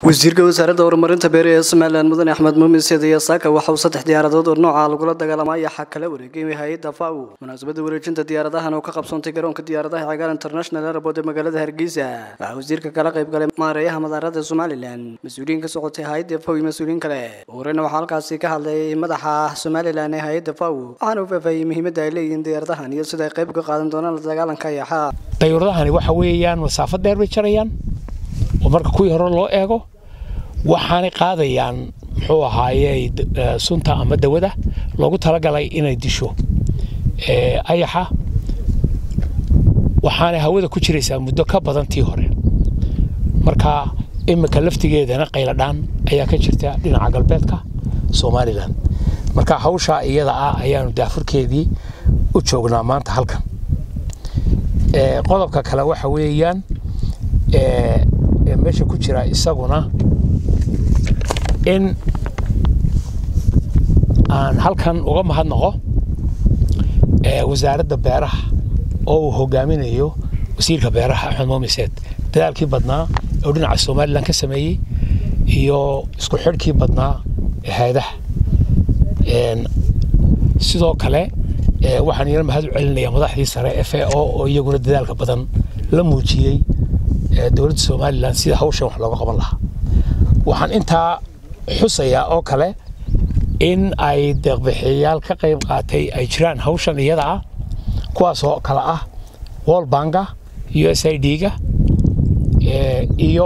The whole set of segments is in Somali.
wasiirka wasaaradda horumarinta beeraha ee somalilan mudane axmed muumin seediya saaka waxa uu saddex diyaaradood oo nooca lagula dagaalamay ayaa kala wareegay hay-adda fau munaasabadda wareejinta diyaaradahan oo ka qabsoontay garoonka diyaaradaha cagaar international airport ee magaalada hargeysa waxaa wasiirka kala qayb galay maareeyaha madaarada somalilan mas-uuliyiin ka socotay hay-adda fau iyo mas-uuliyiin kale horeyna waxaa halkaasi ka hadlay madaxa somalilan ee hay-adda fau waxaana uu faahfaahiyey muhiimadda ay leeyihiin diyaaradahan iyo sida ay qayb uga qaadan doonaan la dagaalanka ayaxa dayuuradahani waxa weeyaan masaafo dheer bay jarayaan oo marka kuwii hore loo eego waxaanay qaadayaan muxuu ahaaye sunta ama dawada loogu talagalay inay disho ayaxa waxaanay hawada ku jiraysaa muddo ka badan tii hore marka imika laftigeedana qayladhaan ayaa ka jirta dhinaca galbeedka somalilan marka hawshaa iyada ah ayaanu daafurkeedii u joognaa maanta halkan qodobka kale waxa weeyaan meesha ku jira isaguna in aan halkan uga mahadnaqo wasaaradda beeraha oo uu hogaaminayo wasiirka beeraha axmed muumiseed dadaalkii badnaa oo dhinaca somalilan ka sameeyey iyo isku xidhkii badnaa ee hay-adaha sidoo kale waxaan iyana mahad u celinayaa madaxdii sare f a o oo iyaguna dadaalka badan la muujiyey dowladda somalilan sida hawshan wax looga qaban lahaa waxaan intaa xusayaa oo kale in ay deeqbixiyayaal ka qayb qaatay ay jiraan hawshan iyada ah kuwaasoo kale ah wall banka u s i d-ga iyo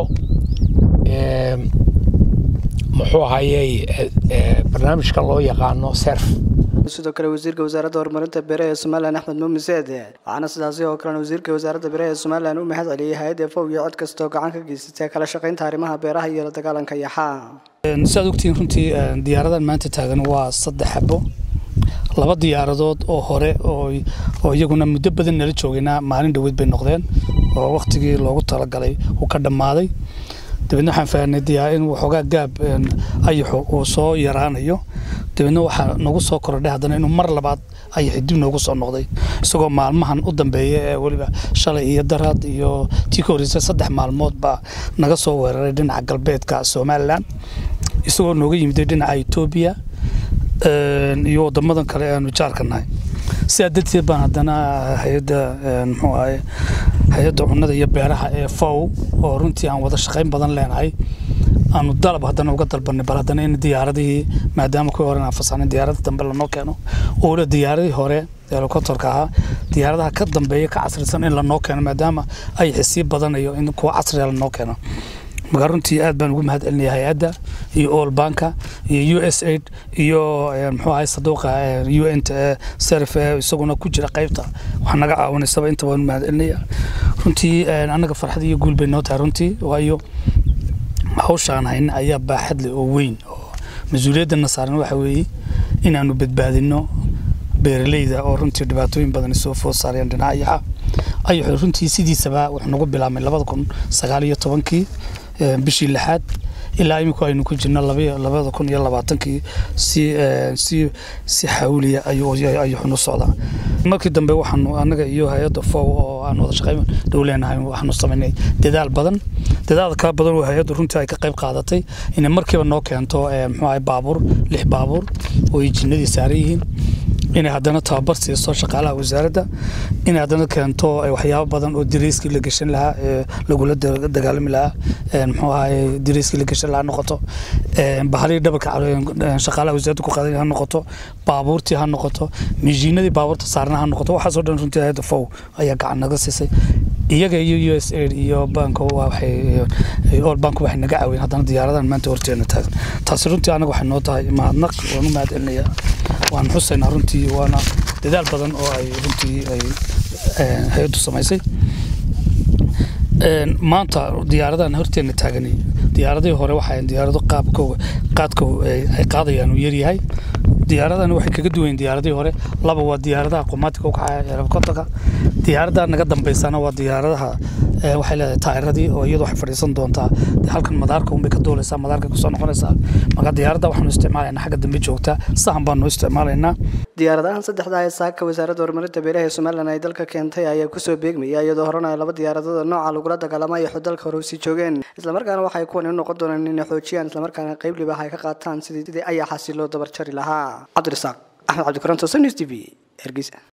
muxuu ahayey barnaamijka loo yaqaano serf sidoo kale wasiirka wasaaradda horumarinta beeraha ee somalilan axmed muumin seed waxaana sidaasi oo kalena wasiirka wasaaradda beeraha ee somalilan u mahad celiyey hay-adda fow iyo cod kastoo gacan ka geysatay kala shaqaynta arrimaha beeraha iyo la dagaalanka yaxaa siaad ogtihiin runtii diyaaradan maanta taagan waa saddex xabo laba diyaaradood oo hore oo iyaguna muddo badan nala joogaynaa maalin dhaweyd bay noqdeen oo wakhtigii loogu talagalay uu ka dhammaaday dabeedna waxaan fahanay in waxoogaa gaab ayaxu uu soo yaraanayo dabeedna waxaa nagu soo kordhay haddana inuu mar labaad ayaxi dib noogu soo noqday isagoo maalmahan u dambeeya ee weliba shalay iyo daraad iyo tii ka horreysay saddex maalmood baa naga soo weeraray dhinaca galbeedka somalilan isagoo nooga yimiday dhinaca etoobiya iyo wadamadan kale aanu jaarka nahay sidaa darteed baan haddana hay-adda muxuu ahay hay-adda cunnada iyo beeraha ee fow oo runtii aan wada shaqayn badan leenahay aanu dalab haddana uga dalbanay bal haddana in diyaaradihii maadaama kuwii hore aan fasaxnay diyaaradda dambe lanoo keeno oo weliba diyaaradii hore helicopterka ahaa diyaaradaha ka dambeeya ka casrisan in lanoo keeno maadaama ay xisii badanayo in kuwa casriga lanoo keeno marka runtii aad baan ugu mahad celinaya hay-adda iyo all banka iyo u s aid iyo muxuu ahay saduuqa u n t serf isaguna ku jira qaybta wax naga caawinaysaba inta waan mahad celinaya runtii annaga farxad iyo guul bay noo tahay runtii waayo hawshaan hayna ayaa baaxad leh oo weyn oo mas-uuliyadana saaran waxa weeye inaanu badbaadino beeraleyda oo runtii dhibaatooyin badan soo food saareen dhinaca yaxa ayaxu runtii sidiisaba wuxuu nagu bilaabmay labada kun sagaal iyo tobankii bishii lixaad ilaa iminku aynu ku jirno labada kun iyo labaatankii si si si xawliya ayuxunu socdaa markii dambe waxaanu annaga iyo hay-adda fow oo aan wada shaqayn dhow leenahay waxaanu samaynay dadaal badan dadaal kala badan oo hay-addu runtii ay ka qayb qaadatay inay markiiba noo keento muxuu ahay baabuur lix baabuur oo ay jinnadii saaran yihiin inay haddana tababar siiso shaqaalaha wasaaradda inay haddana keento waxyaabo badan oo dariiskii la geshan lahaa ee lagula dagaalami lahaa muxuu ahaye dariiskii la geshan lahaa noqoto bahalihii dhabarka shaqaalaha wasaaradda ku qaadan ha noqoto baabuurtii ha noqoto mishiinadii baabuurta saarna ha noqoto waxaasoo dhan runtii hayadda fow ayaa gacan naga siisay iyaga iyo u s aid iyo bank waxay all bank waxay naga caawiyeen haddana diyaaradahan maanta horteena taagan taasi runtii anaga waxay noo tahay mahadnaq waan u mahad celinayaa waan xusaynaa runtii waana dadaal badan oo ay runtii ay hay-addu samaysay maanta diyaaradahan horteena taagani diyaaradihii hore waxay diyaarado qaabkooga qaadka ay qaadayaan uu yaryahay diyaaradan waxay kaga duwayen diyaaradihii hore laba waa diyaaradaha qumaatika u kacaya helikobterka diyaaradaha naga dambeysana waa diyaaradaha waxay leedahay taayiradii oo iyadu waxay fadhiisan doontaa halkan madaarka unbay ka duulaysaa madaarka kusoo noqonaysaa marka diyaaradda waxaanu isticmaalaynaa xagga dambe joogtaa sahan baanu isticmaalaynaa diyaaradahan saddexda ee saaka wasaaradda horumarinta beeraha ee somalilan ay dalka keentay ayaa kusoo beegmaya iyadoo horena ay laba diyaaradood oo nooca lagula dagaalamayo dalka hore usii joogeen islamarkaana waxay kuwan u noqon doonaan inay xoojiyaan islamarkaana qeyb libaax ay ka qaataan sidii ayaa xasi loo dabar jari lahaa cabdirasaaq axmed cabdikaran tosan news t v hergeysa